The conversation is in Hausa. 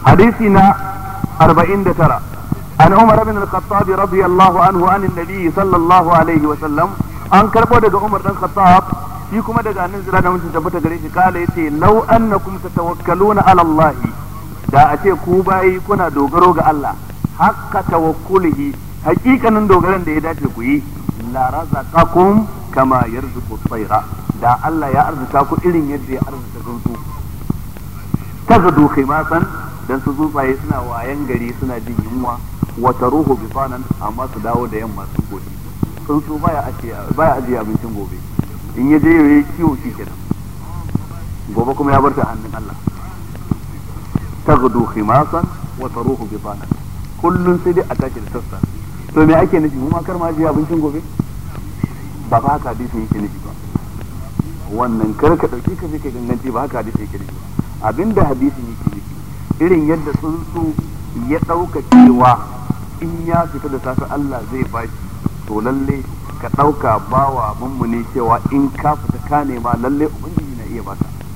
حديثنا أربعين ترى عن عمر بن الخطاب رضي الله عنه عن النبي صلى الله عليه وسلم أن كربو دقى عمر بن الخطاب shi kuma daga annin zira da mutum tabbata gare shi kala yace law annakum tatawakkaluna ala Allah da a ce ku bayi kuna dogaro ga Allah hakka tawakkulihi hakikanin dogaran da ya dace ku yi la razaqakum kama yarzuqu tsaira da Allah ya arzuta ku irin yadda ya arzuta tsuntsu tagadu khimasan dan su tsuntsaye suna wayan gari suna jin yunwa wa taruhu bisanan amma su dawo da yamma sun gobe tsuntsu baya ajiye baya ajiye abincin gobe in ya je yayi kiwo shi kenan gobe kuma ya bar ta hannun Allah tagadu khimasan wa taruhu bisanan kullun sai dai a tashi da sassa to me ake nufi mu ma kar ma ajiye abincin gobe ba fa haka hadisin yake nufi ba wannan kar ka dauki ka je ka ganganci ba haka hadisin yake nufi ba abinda hadisin yake nufi irin yadda tsuntsu ya dauka cewa in ya fita da safe Allah zai bashi to lalle ka dauka bawa mummuni cewa in ka fita ka nema lalle ubangiji na iya baka